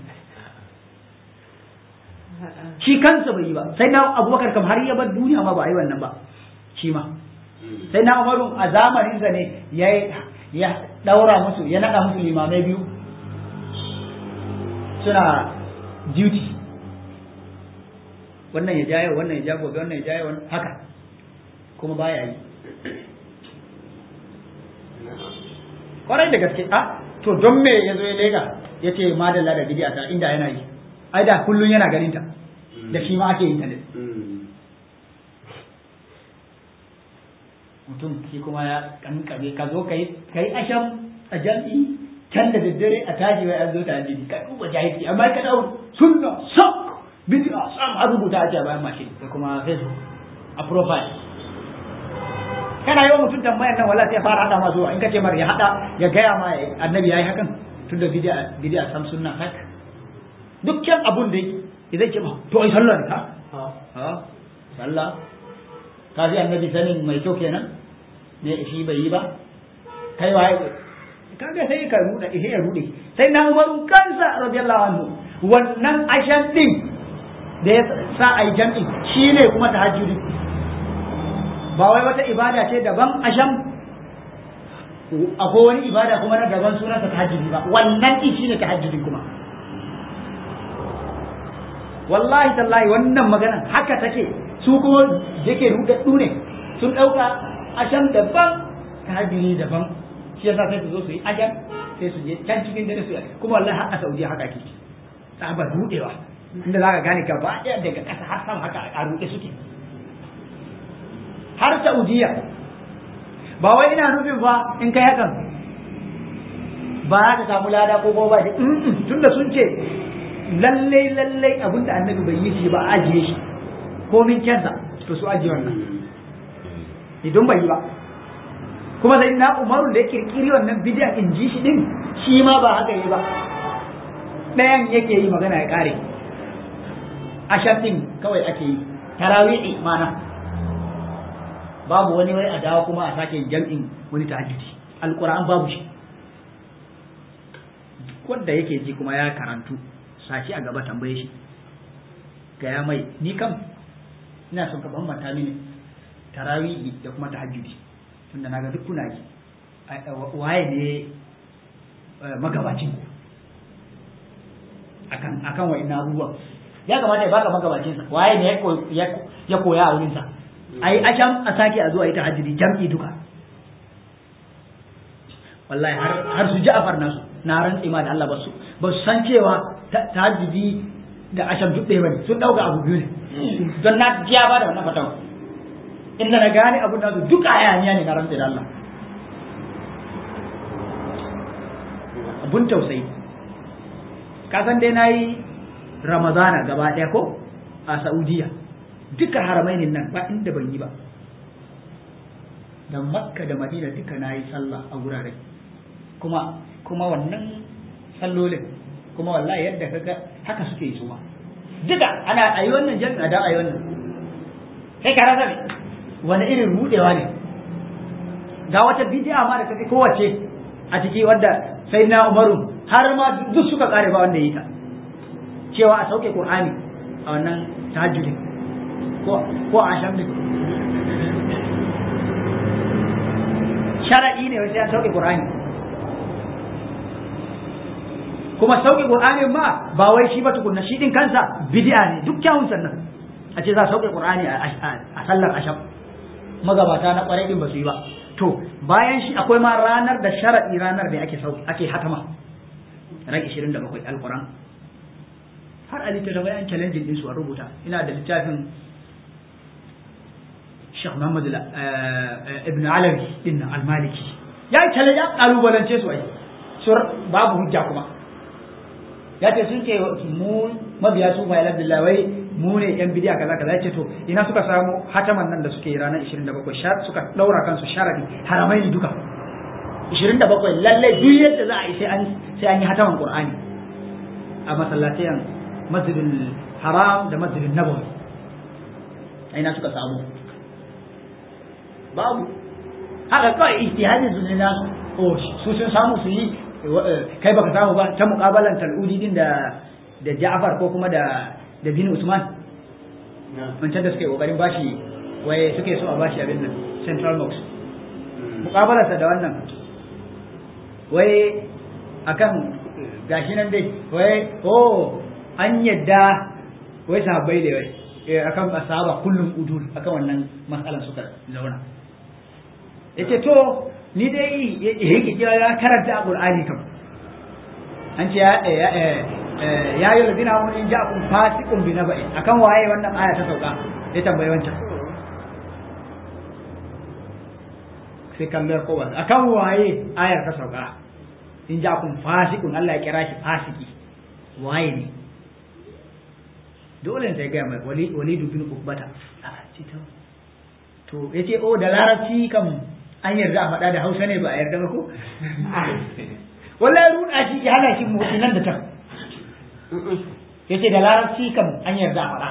shi kansa bai yi ba sai na abubakar kam har ya bar duniya ma ba a yi wannan ba shi ma sai na umaru a zamaninsa ne ya ya daura musu ya nada musu limamai biyu suna duty wannan ya jaye wannan ya ja gobe wannan ya jaye wannan haka kuma baya yi kwarai da gaske a to don me ya zo ya lega ya ce madalla da bidiya ta inda yana yi ai da kullun yana ganin ta da shi ma ake yin ta ne mutum shi kuma ya kankame ka zo kai kai asham a jam'i can da daddare a tashi wai an zo ta hadisi kai kuma jahilci amma ka dau sunna sak bid'a sam a rubuta a ce bayan mashin da kuma facebook a profile kana yawan mutum tambayar nan wala sai fara hada ma zuwa in kace mar ya hada ya gaya ma annabi yayi hakan tunda bid'a bid'a sam sunna sak dukkan abun da idan ce ma to ai sallah ne ka ha sallah ka ji annabi sanin mai kyau kenan ne shi bai yi ba kai waye kaga sai ka ruda ihe ya rude sai na umaru kansa radiyallahu anhu wannan ashan din da ya sa ai jam'i shine kuma tahajjudi ba wai wata ibada ce daban asham akwai wani ibada kuma na daban sunansa tahajjudi ba wannan din shine tahajjudi kuma wallahi tallahi wannan magana haka take su kuma yake rudaddu ne sun dauka asham daban tahajjudi daban shi yasa sai su zo su yi asham sai su je can cikin dare su yi kuma wallahi har a Saudiya haka ke tsabar rudewa inda za ka gane gaba ɗaya daga ƙasa har sama haka a ruɗe suke har Saudiya ba wai ina nufin fa in kai hakan ba za ka samu lada ko kuma ba shi tunda sun ce lallai lallai abinda annabi bai yi shi ba a ajiye shi komin kyansa to su ajiye wannan idan bai yi ba kuma sai na umaru da ya kirkiri wannan bidiyan in ji shi din shi ma ba haka yi ba ɗayan yake yi magana ya ƙare ashar din kawai ake yi tarawi'i mana babu wani wai a dawo kuma a sake jam'in wani tahajjudi alquran babu shi wanda yake ji kuma ya karantu sashi a gaba tambaye shi gaya mai ni kam ina son ka bambanta mini tarawihi da kuma tahajjudi tunda naga duk kuna yi waye ne magabacin ku akan akan wa'in abubuwan ya kamata ya baka magabacin sa waye ne ya koya a wurin sa ai asham a sake a zo a yi tahajjudi jam'i duka wallahi har har su Ja'far nasu na rantsi ma da Allah ba su ba su san cewa tahajjudi da asham duk ɗaya bane sun dauka abu biyu ne don na jiya ba da wannan fatawa inda na gane abun da su duka hayaniya ne na rantsi da Allah abun tausayi ka san dai nayi ramadana gaba ɗaya ko a saudiya duka haramainin nan ba inda ban yi ba da makka da madina duka na yi sallah a wurare kuma kuma wannan sallolin kuma wallahi yadda kaga haka suke yi su ma duka ana ayi wannan jami'a da ayi wannan sai ka rasa ne wani irin rudewa ne ga wata bidiya ma da take kowace a ciki wadda sai na umaru har ma duk suka kare ba wanda yi ta cewa a sauke qur'ani a wannan tahajjudin ko ko a shamdin shar'i ne wasu ya sauke qur'ani kuma sauke qur'ani ma ba wai shi ba tukunna shi din kansa bid'a ne duk kyawun sannan a ce za a sauke qur'ani a sallar asham magabata na kwarai din ba su yi ba to bayan shi akwai ma ranar da shar'i ranar da ake sauke ake hatama ran 27 alquran har a littattafai an challenging din su a rubuta ina da littafin Sheikh Muhammad ibn Alawi din al-Maliki ya challenge ya kalubalance su ai sur babu hujja kuma ya ce sun ce mu mabiya su fa Abdullah wai mu ne yan bidiya kaza kaza yace to ina suka samu hataman nan da suke yi ranar 27 shar suka daura kansu sharadi haramaini duka 27 lalle duk yadda za a yi sai an sai an yi hataman Qur'ani a masallatayen masjidil haram da masjidin nabawi ina suka samu babu haka kawai ijtihadin su ne nasu o su sun samu su yi kai baka samu ba ta muƙabalan tal'udi din da da Ja'far ko kuma da da bin Usman wancan da suke kokarin bashi waye suke so a bashi abin nan Central Box muƙabalarsa da wannan wai akan gashi nan dai wai oh an yadda wai sahabbai da wai akan asaba kullum udul akan wannan matsalan suka zauna yace to ni dai yake kira ya karanta a Qur'ani kam an ce ya ya yi ladina mun in ja'akum fasiqun bi naba'i akan waye wannan aya ta sauka ya tambaye wancan sai kallar ko ba akan waye ayar ta sauka in ja'akum fasiqun Allah ya kira shi fasiki waye ne dole ne ta gaya mai walidu bin ukbata to ya ce o da larabci kam an yarda a faɗa da hausa ne ba a yarda ba ko wallahi ruɗa shi ya hana shi motsi nan da can ya ce da larabci kam an yarda a faɗa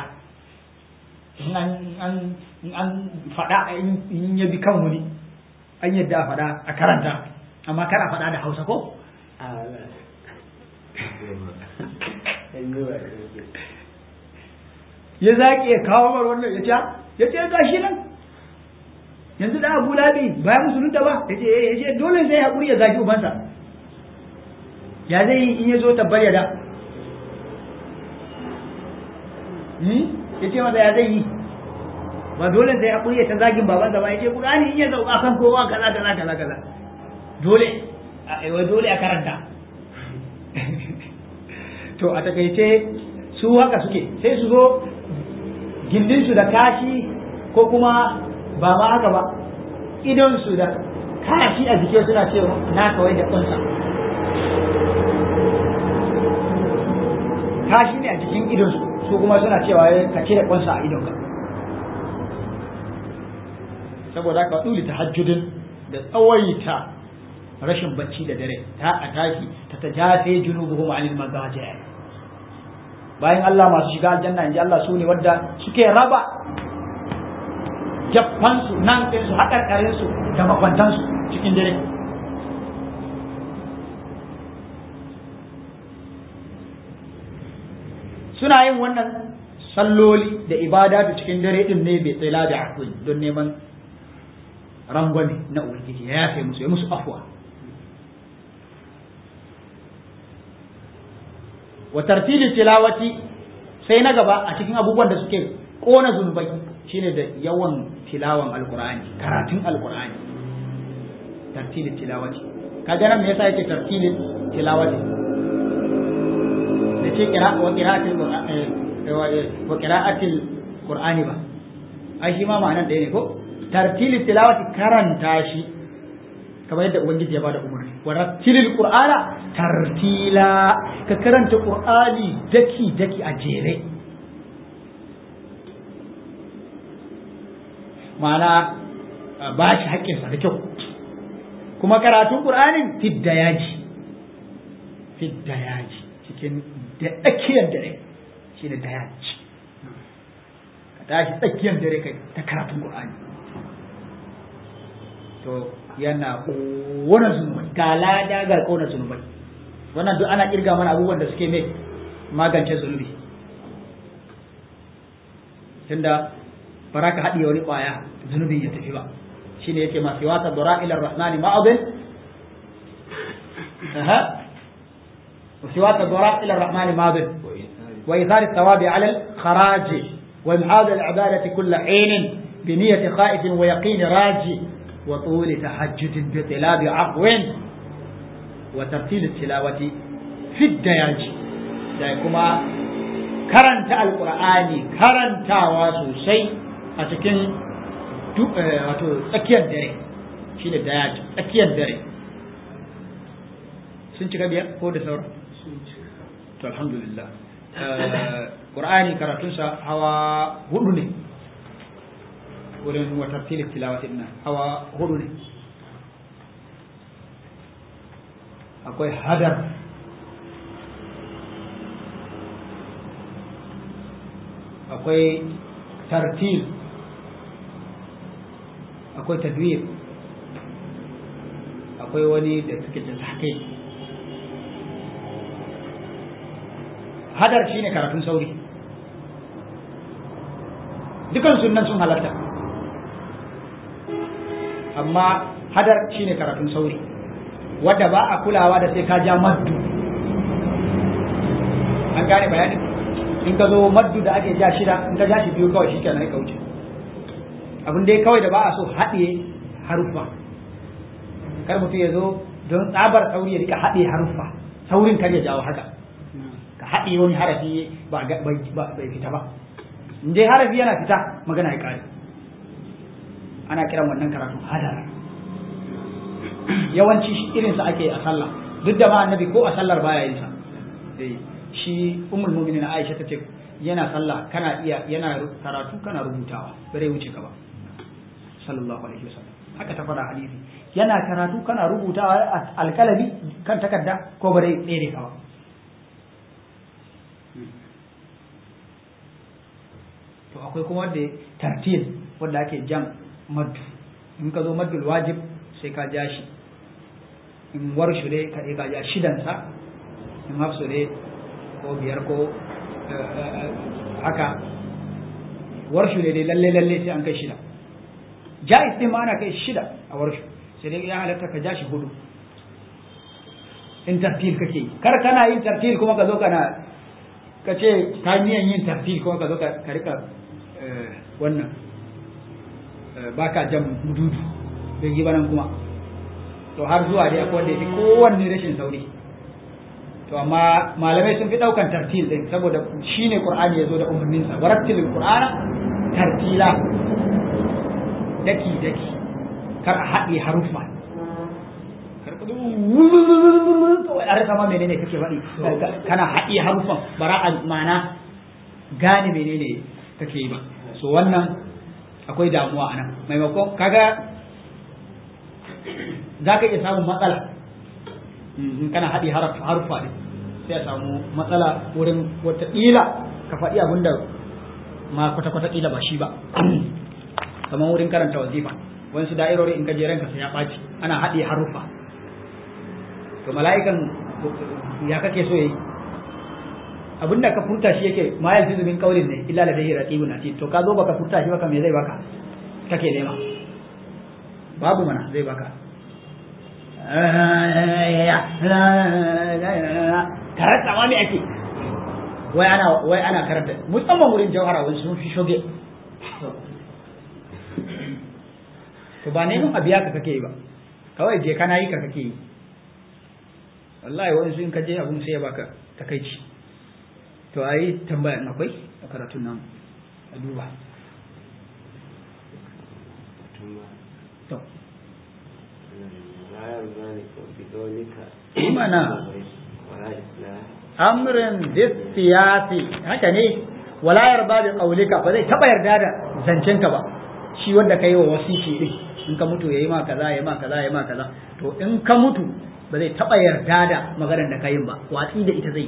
in an faɗa in ya bi kan wani an yarda a faɗa a karanta amma kar a faɗa da hausa ko ya zaƙi ya kawo mar wannan ya ce ya ce gashi nan yanzu da abu labi bayan musulunta ba ya ce ya ce dole sai haƙuri ya zaki ubansa ya zai yi in ya zo tabbar ya da ya ce masa ya zai yi ba dole sai haƙuri ya ta zagin babansa ba ya ce ƙurani in ya sauka kan kowa kaza kaza kaza kaza dole a dole a karanta to a takaice su haka suke sai su zo gindinsu da kashi ko kuma ba ma haka ba idonsu da kashi a jike suna cewa na kawai da kunsa kashi ne a jikin idon su kuma suna cewa ka cire kunsa a idonka saboda ka duli tahajjudin da tsawaita rashin bacci da dare ta a tashi ta tajafe junubuhum anil magaji bayan Allah masu shiga aljanna inji Allah su ne wadda suke raba jaffansu nan ɗinsu haƙarƙarinsu da makwantansu cikin dare suna yin wannan salloli da ibadatu cikin dare din ne bai tsila da akwai don neman rangwame na ubangiji ya yafe musu ya musu afwa wa tartili tilawati sai na gaba a cikin abubuwan da suke kona zunubai shine da yawan tilawan alqur'ani karatun alqur'ani tartili tilawati kaga nan me yasa yake tartili tilawati da ce kira wa qira'atil wa qira'atil qur'ani ba ai shi ma ma'anar ɗaya ne ko tartili tilawati karanta shi kamar yadda ubangiji ya bada umarni wa rattilil qur'ana tartila ka karanta qur'ani daki daki a jere ma'ana ba shi haƙƙinsa da kyau kuma karatun qur'anin fidda yaji fidda yaji cikin da tsakiyar dare shi ne da yaji ka tashi tsakiyar dare kai ta karatun qur'ani to yana ƙona zunubai ga lada ga ƙona zunubai wannan duk ana kirga mana abubuwan da suke mai magance zunubi tunda ba za ka haɗiye wani ƙwaya zunubin ya tafi ba shine yake masu wata dora ilar rahmani ma'abin وسواك الضراء إلى الرحمن ماض وإيثار الثواب على الخراج وإمعاد العبادة كل حين بنية خائف ويقين راجي وطول تحجد بطلاب عفو وترتيل التلاوة في الدياج كما karanta alkur'ani karantawa sosai a cikin wato tsakiyar dare shi da daya tsakiyar dare sun cika biyar ko da sauran to alhamdulillah qur'ani karatunsa hawa hudu ne wurin wata filin tilawatin nan hawa hudu ne akwai hadar akwai tartil akwai tadwir akwai wani da suke da sake hadar shine karatun sauri dukan sunan sun halarta amma hadar shine karatun sauri wadda ba a kulawa da sai ka ja maddu an gane bayanin in ka zo maddu da ake ja shida in ka ja shi biyu kawai shi kenan ka wuce abin dai kawai da ba a so haɗe haruffa kar mutum ya zo don tsabar sauri ya rika haɗe haruffa saurin kar ya jawo haka ka haɗe wani harafi ba bai fita ba in dai harafi yana fita magana ya ƙare ana kiran wannan karatu hadara yawanci irinsa ake a sallah duk da ma annabi ko a sallar baya yin sa shi ummul mu'minin Aisha tace yana sallah kana iya yana karatu kana rubutawa bare wuce ka ba sallallahu alaihi wasallam haka ta fara hadisi yana karatu kana rubutawa alkalami kan takarda ko bare tsere ka ba to akwai kuma wanda tartil wanda ake jan maddu in ka zo maddul wajib sai ka ja shi in warshu ne ka ka ja shidansa in hafsu ne ko biyar ko haka warshu ne dai lalle lalle sai an kai shida jaiz din ma ana kai shida a warshu sai dai ya halatta ka ja shi hudu in tartil kake yi kar kana yin tartil kuma ka zo kana ka ce ka niyan yin tartil kuma ka zo ka rika wannan baka jan mududu bai yi banan kuma to har zuwa dai akwai wanda ya fi kowanne rashin sauri to amma malamai sun fi daukan tartil din saboda shine qur'ani yazo da umarnin sa warattilil qur'ana tartila daki daki kar a haɗe harufa a rasa ma menene kake faɗi kana haɗi harufan bara a mana gane menene kake yi ba so wannan akwai damuwa a nan maimakon kaga za ka iya samun matsala in kana haɗi harufa ne sai a samu matsala wurin wataƙila ka faɗi abin da ma kwata-kwata ƙila ba shi ba kamar wurin karanta wazifa wasu da'irori in ka je ranka sai ya ɓaci ana haɗe harufa to mala'ikan ya kake so yayi abinda ka furta shi yake ma yalfizu min qawlin ne illa ladayhi raqibun atid to ka zo baka furta shi baka me zai baka kake nema babu mana zai baka karanta ma me ake wai ana wai ana karanta musamman wurin jawhara wani sun fi shoge to ba neman abiya ka kake yi ba kawai je kana yi ka kake yi wallahi wani sun kaje abun sai ya baka takaici to ayi tambaya akwai a karatun nan a duba to mana amrin siyasi haka ne wala yarda bi qaulika ba zai taba yarda da zancenka ba shi wanda kai wa wasiki din in ka mutu yayi ma kaza yayi ma kaza yayi ma kaza to in ka mutu ba zai taba yarda da maganar da kayin ba watsi da ita zai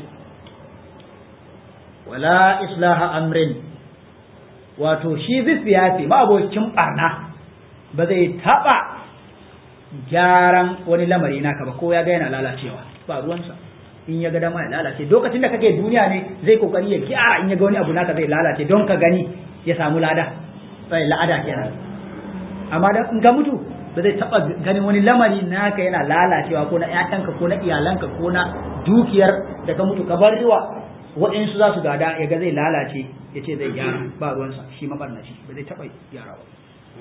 wala islaha amrin wato shi siyasi ba abokin barna ba zai taba gyaran wani lamari naka ba ko ya ga yana lalacewa ba ruwansa in ya ga dama ya lalace lokacin da kake duniya ne zai kokari ya gyara in ya ga wani abu naka zai lalace don ka gani ya samu lada sai la'ada kenan amma da in ka mutu ba zai taba ganin wani lamari naka yana lalacewa ko na ƴaƴanka ko na iyalanka ko na dukiyar da ka mutu ka bar riwa waɗansu za su gada ya ga zai lalace ya ce zai gyara ba ruwansa shi mabarnaci ba zai taba gyara ba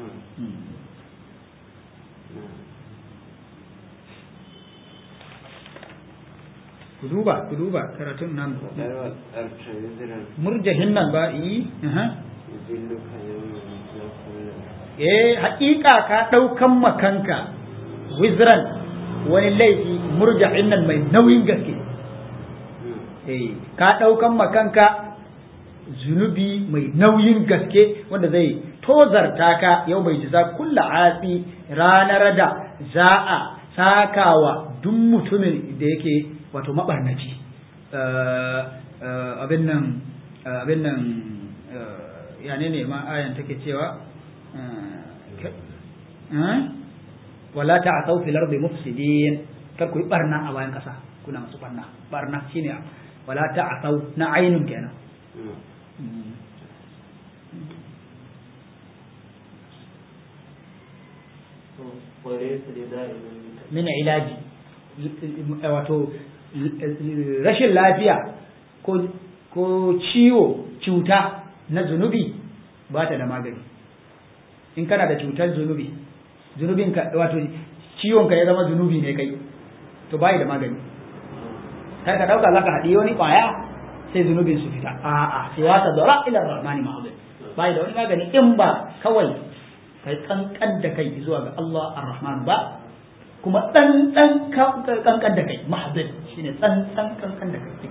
ku duba ku duba karatun nan murjahin nan ba yi eh haƙiƙa ka ɗaukan makanka wizran wani laifi murjahin nan mai nauyin gaske eh ka ɗaukan makanka zunubi mai nauyin gaske wanda zai tozarta ka yau bai jiza kulla atsi ranar da za a sakawa duk mutumin da yake wato mabarnaci abin nan abin nan ya ne ma ayan take cewa wala ta'thaw fil ardi mufsidin kar ku yi barna a bayan kasa kuna masu barna barna shine wala ta'thaw na ainun kenan min ilaji wato rashin lafiya ko ciwo cuta na zunubi ba ta da magani in kana da cutar zunubi zunubin ka wato ciwon ka ya zama zunubi ne kai to bai da magani kar ka dauka zaka haɗi wani kwaya sai zunubin su fita a'a sai wata dora ila rahmani ma'azin bai da wani magani in ba kawai kai kankan da kai zuwa ga Allah ar-Rahman ba kuma dan dan kankan da kai mahzin shine dan dan kankan da kai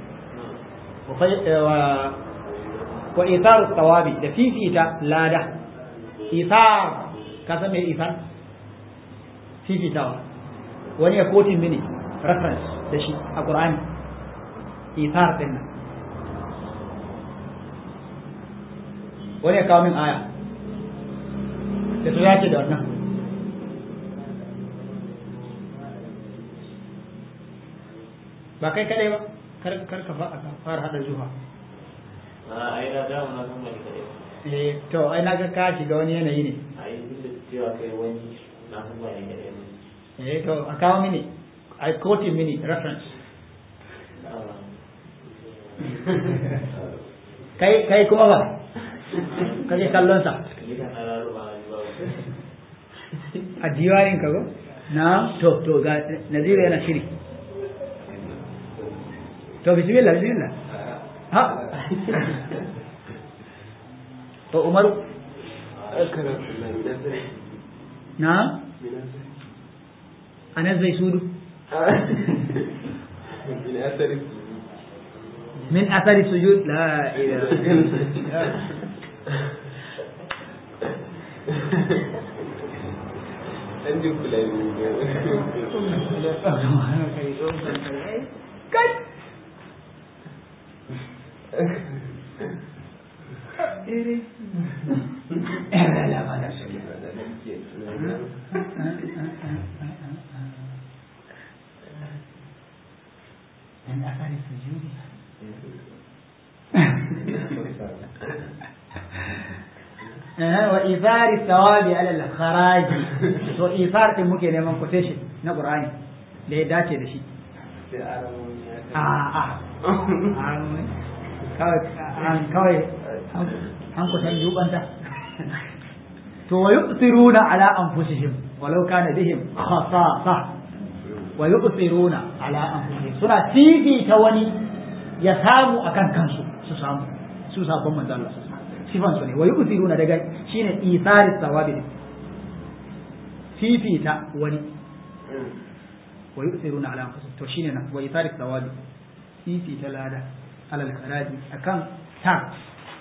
wa wa itharu tawabi da fifita lada ithar ka san me ithar fifitawa wani ya kotin mini reference da shi a Qur'ani ithar din nan wani ya kawo min aya da su dace da wannan ba kai kadai ba kar ka fara hada zuwa a ai na da na san mai kadai eh to ai na ga ka shiga wani yanayi ne ai duk da cewa kai wani na san mai kadai eh to a kawo mini i quote mini reference kai kai kuma ba kake kallon sa a diwarin ka go na to to ga naziru yana shiri to bismillah bismillah ha to umaru na anan zai sudu من أثر السجود min asari sujud la ilaha illallah عندي كلابي kai Era la mala من أثر السجود وإيثار الثواب على الخراج to إيثار din muke neman quotation na Qur'ani da ya dace da shi a a kawai kawai an kusan yubanta to wa yu'thiruna ala anfusihim walau kana bihim khasasa wa yu'thiruna ala anfusihim suna fifita wani ya samu akan kansu su samu su sabon manzo Allah sifan su ne wa yu'thiruna daga shine isaris sawabi ne fifita wani wa yu'thiruna ala anfusihim to shine nan wa isaris sawabi fifita lada alal karaji akan tax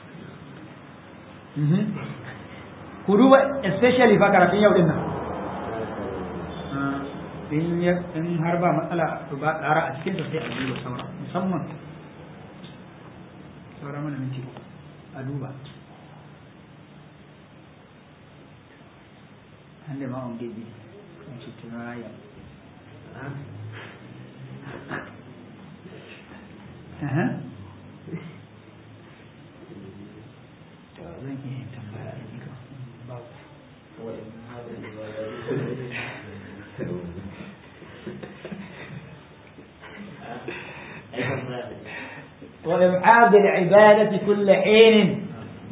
ku duba especially fa karatun yau din nan in ya in har ba matsala to ba ƙara a cikin sai a duba saura musamman saura mana minti a duba an da ma'on gebe a cikin raya zan iya tambaya a jika babu وإبعاد العبادة كل حين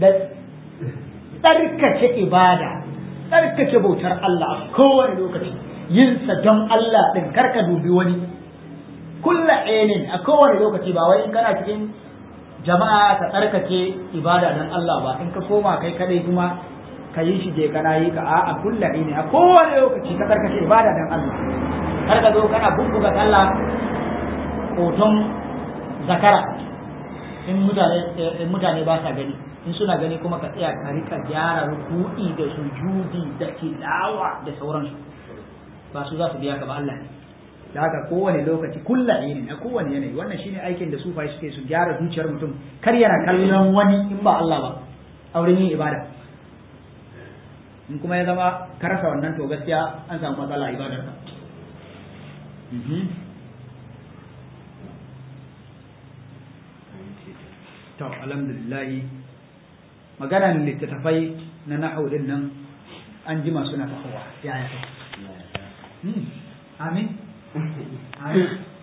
تركة إبادة تركة بوتر الله كون لوكتي ينسى جم الله دين كركة دوبي وني كل حين أكون لوكتي باوي إن كان cikin jama'a ka tsarkake ibada dan Allah ba in ka koma kai kadai kuma ka yi shi je kana yi ka a kulla ne a kowane lokaci ka tsarkake ibada dan Allah kar ka zo kana bubbuga sallah hoton zakara in mutane in mutane ba sa gani in suna gani kuma ka tsaya ka rika gyara ruku'i da sujudi da tilawa da sauransu ba su za su biya ka ba Allah ne da haka kowane lokaci kulla ne a kowane yanayi wannan shine aikin da sufai suke su gyara zuciyar mutum kar yana kallon wani in ba Allah ba auren yin ibada in kuma ya zama ka rasa wannan to gaskiya an samu matsala a ibadar ka to alhamdulillah maganan littattafai na nahau din nan an jima suna tafowa yaya amin amin